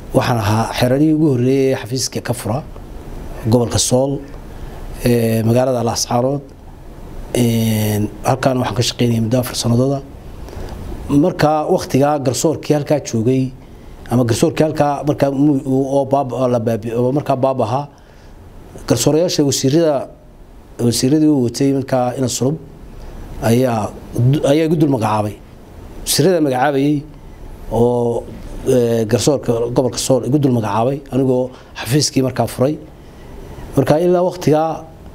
waxaan ahaa xeradihii ugu horreeyay ee xafiiska ka fura gobolka sool magaalada laascaarood halkaan waxaan ka shaqeynayay muddo afar sanadooda markaa waktigaa garsoorkii halkaa joogay ama garsoorkii halkaa markaa oo markaa baab ahaa garsoorayaasha wasiirada wasiiradii u watay markaa ina sulub ayaa ayaa igu dul magacaabay wasiirada magacaabayay oo garsoorka gobolka sool igu dul magacaabay anigoo xafiiskii markaa furay marka ilaa waktigaa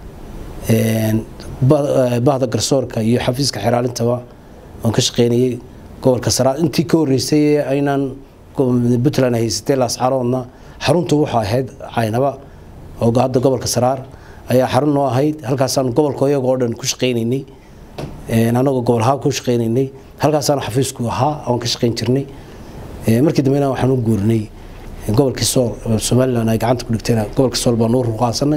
bahda garsoorka iyo xafiiska xeraalintaba waan ka shaqeynayay gobolka saraar intii ka horreysay ee aynaan puntland haysatay laascaroodna xaruntu wuxuu ahayd caynaba oo hadda gobolka saraar ayaa xarun noo ahayd halkaasaan gobolka iyagoo dhan ku shaqeynaynay anagoo gobol ahaan ku shaqeynaynay halkaasaan xafiisku ahaa oon ka shaqeyn jirnay markii dambena waxaan u guurinay gobolkii sool somalilan ay gacanta ku dhigteen gobolka sool baan noo ruqaasanay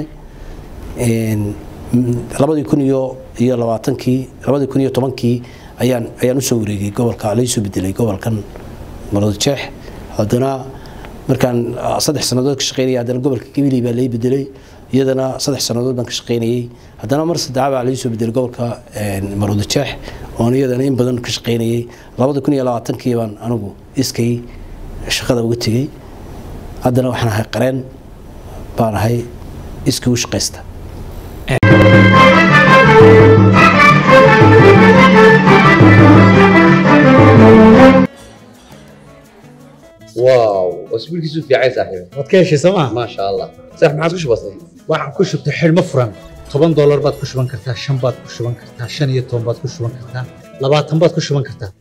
labadii kun iyo iyo labaatankii labadii kun iyo tobankii ayaan ayaan usoo wareegay gobolka laysoo bedelay gobolkan maroodjeex haddana markaan saddex sannadood ka shaqeynayay haddana gobolka gabiley baa lay bedelay iyadana saddex sannadood baan ka shaqeynayay haddana mar saddexaa baa laysoo bedelay gobolka maroodjeex oon iyadana in badan ka shaqeynayay labada kun iyo labaatankii baan anigu iskay shaqada uga tegey haddana waxaan ahay qareen baan ahay iskii u shaqaysta واو واسبوع كيسو في عيسى صاحبي waad ka heshay sooma ما شاء الله صح ما عادش بسيط waxaan ku shubtay xidhmo furan toban doolar baad ku shuban kartaa shan baad ku shuban kartaa shan iyo toban baad ku shuban kartaa labaatan baad ku shuban kartaa